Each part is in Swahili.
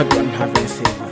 bado havensiva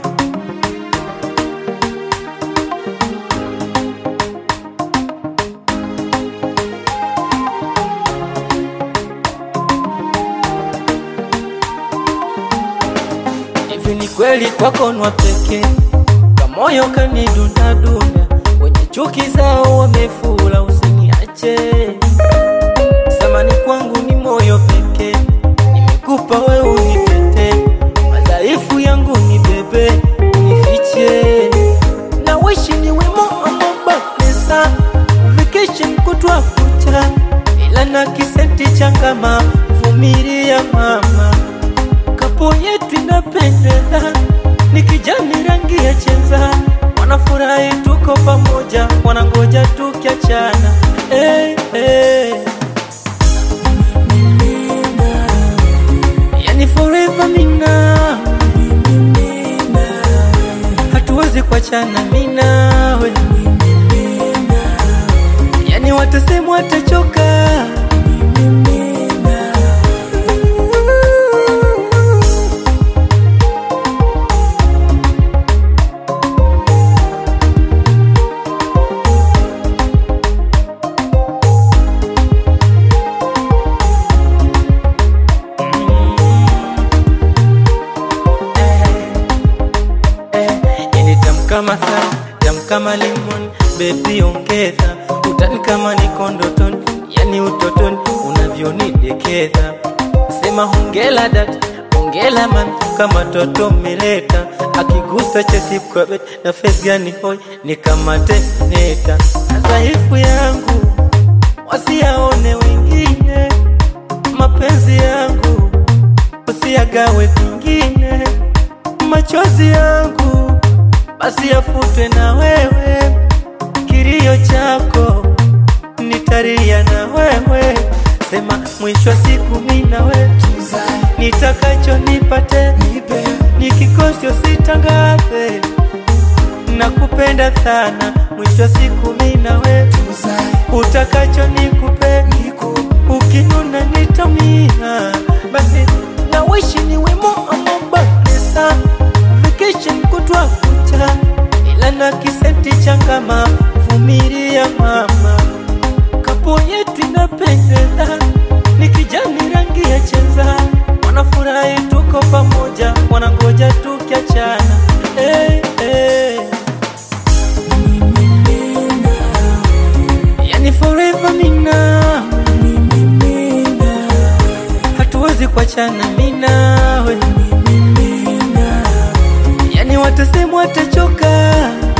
Hivi ni kweli kwako nwa pekee, kamoyo kanidundadunda, wenye chuki zao wamefula, usiniache. Samani kwangu ni moyo pekee, nimekupa we unipete, madhaifu yangu ni bebe, unifiche na wishi ni wemo amobakesa vacation kutwa kucha, ila na kisenti changama, vumilia mama kapo yetu inapendeza, ni kijani rangi ya chenza, wanafurahi tuko pamoja, wanangoja tukiachana. Hey, hey. Yani forever mina hatuwezi kuachana minawe, yani watasema watachoka Yani tamu kama sana, tamu kama limon, baby ongeza utani kama niko ndotoni, yani utotoni unavyonidekeza. Sema hongela dada, hongela mami, kama toto umeleta akigusa chesi kwa beti na face gani hoi ni kama teneta. Madhaifu yangu wasiyaone wengine, mapenzi yangu usiyagawe kwingine machozi yangu basi yafutwe na wewe, kilio chako nitalia na wewe. Sema mwisho wa siku mimi na wewe, nitakacho nipate, nikikosa usitangaze, nakupenda sana. Mwisho wa siku mimi na wewe, utakacho nikupe, ukinuna nitamia, basi na wishi ni wemo amobakesa vacation kutwa kucha, ila na kisenti changama, vumilia mama, kapo yetu inapendeza, ni kijani rangi ya chenza, wanafurahi tuko pamoja, wanangoja tukiachana. Hey, hey. Yani forever mina hatuwezi kuachana minawe yani watasema watachoka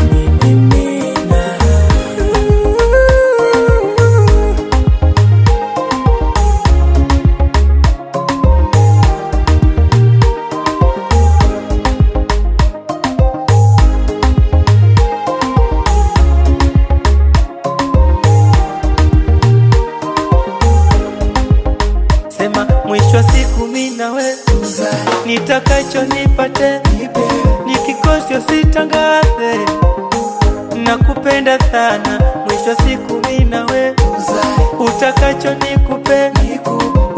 sema mwisho wa siku mimi na wewe nitakacho nipate, nikikosa usitangaze, nakupenda sana. Mwisho wa siku mimi na wewe, utakacho nikupe,